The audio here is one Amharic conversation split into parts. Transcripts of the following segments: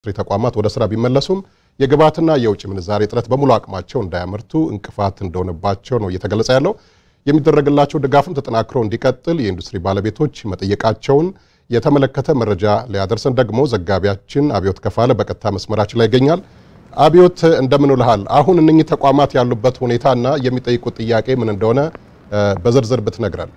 ተቋማት ወደ ስራ ቢመለሱም የግብዓትና የውጭ ምንዛሬ እጥረት በሙሉ አቅማቸው እንዳያመርቱ እንቅፋት እንደሆነባቸው ነው እየተገለጸ ያለው። የሚደረግላቸው ድጋፍም ተጠናክሮ እንዲቀጥል የኢንዱስትሪ ባለቤቶች መጠየቃቸውን የተመለከተ መረጃ ሊያደርሰን ደግሞ ዘጋቢያችን አብዮት ከፋለ በቀጥታ መስመራችን ላይ ይገኛል። አብዮት እንደምን ውልሃል? አሁን እነኚህ ተቋማት ያሉበት ሁኔታና የሚጠይቁት ጥያቄ ምን እንደሆነ በዝርዝር ብትነግረን።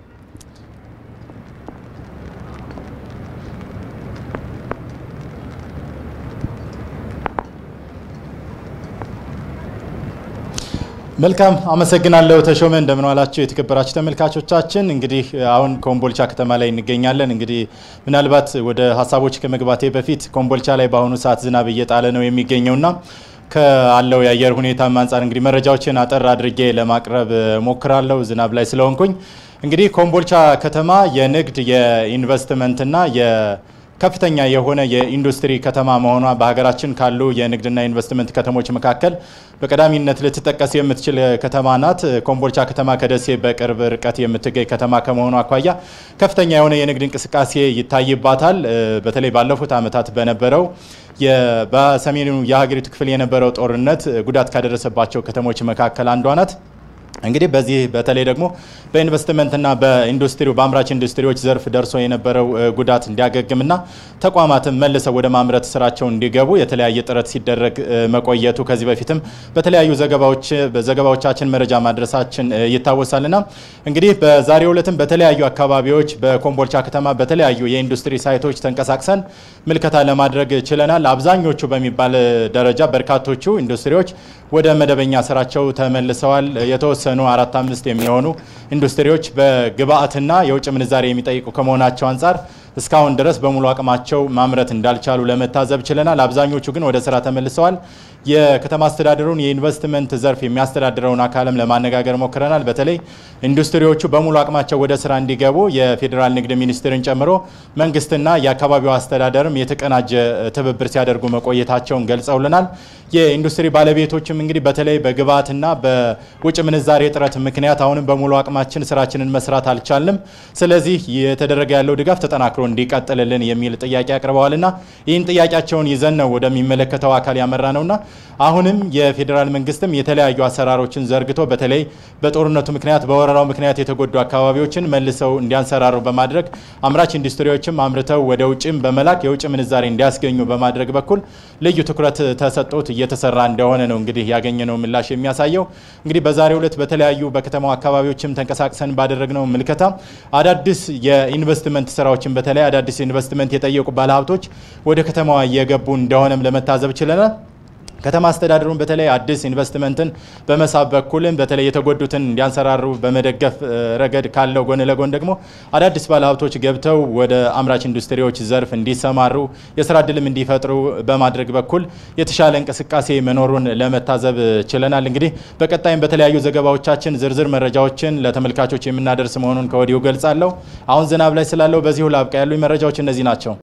መልካም አመሰግናለሁ ተሾመ። እንደምን ዋላችሁ የተከበራችሁ ተመልካቾቻችን። እንግዲህ አሁን ኮምቦልቻ ከተማ ላይ እንገኛለን። እንግዲህ ምናልባት ወደ ሀሳቦች ከመግባቴ በፊት ኮምቦልቻ ላይ በአሁኑ ሰዓት ዝናብ እየጣለ ነው የሚገኘውና ከአለው የአየር ሁኔታም አንጻር እንግዲህ መረጃዎችን አጠር አድርጌ ለማቅረብ ሞክራለሁ ዝናብ ላይ ስለሆንኩኝ። እንግዲህ ኮምቦልቻ ከተማ የንግድ የኢንቨስትመንትና ከፍተኛ የሆነ የኢንዱስትሪ ከተማ መሆኗ በሀገራችን ካሉ የንግድና ኢንቨስትመንት ከተሞች መካከል በቀዳሚነት ልትጠቀስ የምትችል ከተማ ናት። ኮምቦልቻ ከተማ ከደሴ በቅርብ ርቀት የምትገኝ ከተማ ከመሆኗ አኳያ ከፍተኛ የሆነ የንግድ እንቅስቃሴ ይታይባታል። በተለይ ባለፉት ዓመታት በነበረው በሰሜኑ የሀገሪቱ ክፍል የነበረው ጦርነት ጉዳት ካደረሰባቸው ከተሞች መካከል አንዷ ናት። እንግዲህ በዚህ በተለይ ደግሞ በኢንቨስትመንትና በኢንዱስትሪው በአምራች ኢንዱስትሪዎች ዘርፍ ደርሶ የነበረው ጉዳት እንዲያገግምና ተቋማትን መልሰው ወደ ማምረት ስራቸው እንዲገቡ የተለያየ ጥረት ሲደረግ መቆየቱ ከዚህ በፊትም በተለያዩ ዘገባዎች በዘገባዎቻችን መረጃ ማድረሳችን ይታወሳልና እንግዲህ በዛሬው ዕለትም በተለያዩ አካባቢዎች በኮምቦልቻ ከተማ በተለያዩ የኢንዱስትሪ ሳይቶች ተንቀሳቅሰን ምልከታ ለማድረግ ችለናል። አብዛኞቹ በሚባል ደረጃ በርካቶቹ ኢንዱስትሪዎች ወደ መደበኛ ስራቸው ተመልሰዋል። የተወሰኑ አራት አምስት የሚሆኑ ኢንዱስትሪዎች በግብአትና የውጭ ምንዛሬ የሚጠይቁ ከመሆናቸው አንጻር እስካሁን ድረስ በሙሉ አቅማቸው ማምረት እንዳልቻሉ ለመታዘብ ችለናል። አብዛኞቹ ግን ወደ ስራ ተመልሰዋል። የከተማ አስተዳደሩን የኢንቨስትመንት ዘርፍ የሚያስተዳድረውን አካልም ለማነጋገር ሞክረናል። በተለይ ኢንዱስትሪዎቹ በሙሉ አቅማቸው ወደ ስራ እንዲገቡ የፌዴራል ንግድ ሚኒስቴርን ጨምሮ መንግስትና የአካባቢው አስተዳደርም የተቀናጀ ትብብር ሲያደርጉ መቆየታቸውን ገልጸውልናል። የኢንዱስትሪ ባለቤቶችም እንግዲህ በተለይ በግብዓትና በውጭ ምንዛሬ እጥረት ምክንያት አሁንም በሙሉ አቅማችን ስራችንን መስራት አልቻልንም፣ ስለዚህ የተደረገ ያለው ድጋፍ ተጠናክሮ እንዲቀጥልልን የሚል ጥያቄ አቅርበዋልና ይህን ጥያቄያቸውን ይዘን ነው ወደሚመለከተው አካል ያመራ ነውና አሁንም የፌዴራል መንግስትም የተለያዩ አሰራሮችን ዘርግቶ በተለይ በጦርነቱ ምክንያት በወረራው ምክንያት የተጎዱ አካባቢዎችን መልሰው እንዲያንሰራሩ በማድረግ አምራች ኢንዱስትሪዎችም አምርተው ወደ ውጭም በመላክ የውጭ ምንዛሬ እንዲያስገኙ በማድረግ በኩል ልዩ ትኩረት ተሰጥቶት እየተሰራ እንደሆነ ነው እንግዲህ ያገኘነው ምላሽ የሚያሳየው። እንግዲህ በዛሬው ዕለት በተለያዩ በከተማው አካባቢዎችም ተንቀሳቅሰን ባደረግነው ምልከታ አዳዲስ የኢንቨስትመንት ስራዎችን በተለይ አዳዲስ ኢንቨስትመንት የጠየቁ ባለሀብቶች ወደ ከተማዋ እየገቡ እንደሆነም ለመታዘብ ችለናል። ከተማ አስተዳደሩን በተለይ አዲስ ኢንቨስትመንትን በመሳብ በኩልም በተለይ የተጎዱትን እንዲያንሰራሩ በመደገፍ ረገድ ካለው ጎን ለጎን ደግሞ አዳዲስ ባለሀብቶች ገብተው ወደ አምራች ኢንዱስትሪዎች ዘርፍ እንዲሰማሩ የስራ እድልም እንዲፈጥሩ በማድረግ በኩል የተሻለ እንቅስቃሴ መኖሩን ለመታዘብ ችለናል። እንግዲህ በቀጣይም በተለያዩ ዘገባዎቻችን ዝርዝር መረጃዎችን ለተመልካቾች የምናደርስ መሆኑን ከወዲሁ ገልጻለሁ። አሁን ዝናብ ላይ ስላለው በዚሁ ላብቃ። ያሉኝ መረጃዎች እነዚህ ናቸው።